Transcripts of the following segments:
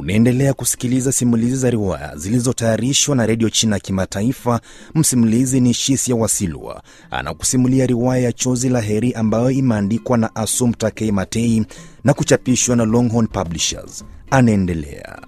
Unaendelea kusikiliza simulizi za riwaya zilizotayarishwa na redio China ya Kimataifa. Msimulizi ni Shisia Wasilwa, anakusimulia riwaya ya Chozi la Heri ambayo imeandikwa na Asum Takei Matei na kuchapishwa na Longhorn Publishers. Anaendelea.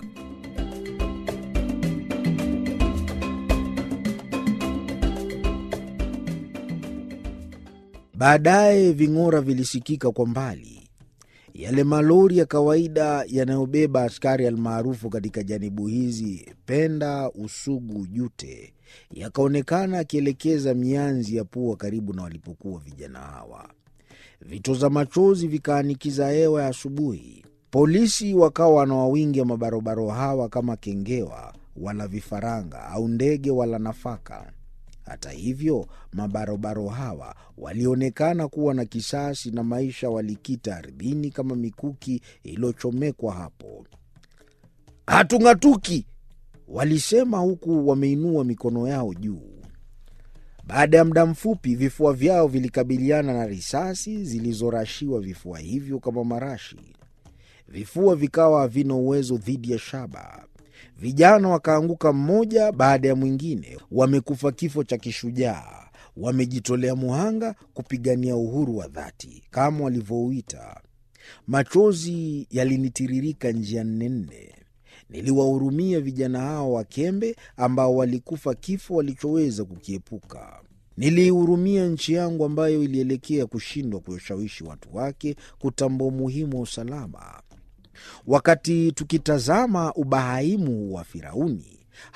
Baadaye ving'ora vilisikika kwa mbali, yale malori ya kawaida yanayobeba askari almaarufu katika janibu hizi Penda, Usugu, Jute, yakaonekana akielekeza mianzi ya pua karibu na walipokuwa vijana hawa. Vitoza machozi vikaanikiza hewa ya asubuhi. Polisi wakawa wanawawingia mabarobaro hawa kama kengewa wala vifaranga au ndege wala nafaka. Hata hivyo mabarobaro hawa walionekana kuwa na kisasi na maisha walikita ardhini kama mikuki iliyochomekwa hapo. Hatung'atuki, walisema huku wameinua mikono yao juu. Baada ya muda mfupi, vifua vyao vilikabiliana na risasi zilizorashiwa vifua hivyo kama marashi. Vifua vikawa havina uwezo dhidi ya shaba. Vijana wakaanguka mmoja baada ya mwingine, wamekufa kifo cha kishujaa, wamejitolea muhanga kupigania uhuru wa dhati kama walivyouita. Machozi yalinitiririka njia nne nne. Niliwahurumia vijana hao wakembe ambao walikufa kifo walichoweza kukiepuka. Niliihurumia nchi yangu ambayo ilielekea kushindwa kuwashawishi watu wake kutambua umuhimu wa usalama. Wakati tukitazama ubahaimu wa Firauni,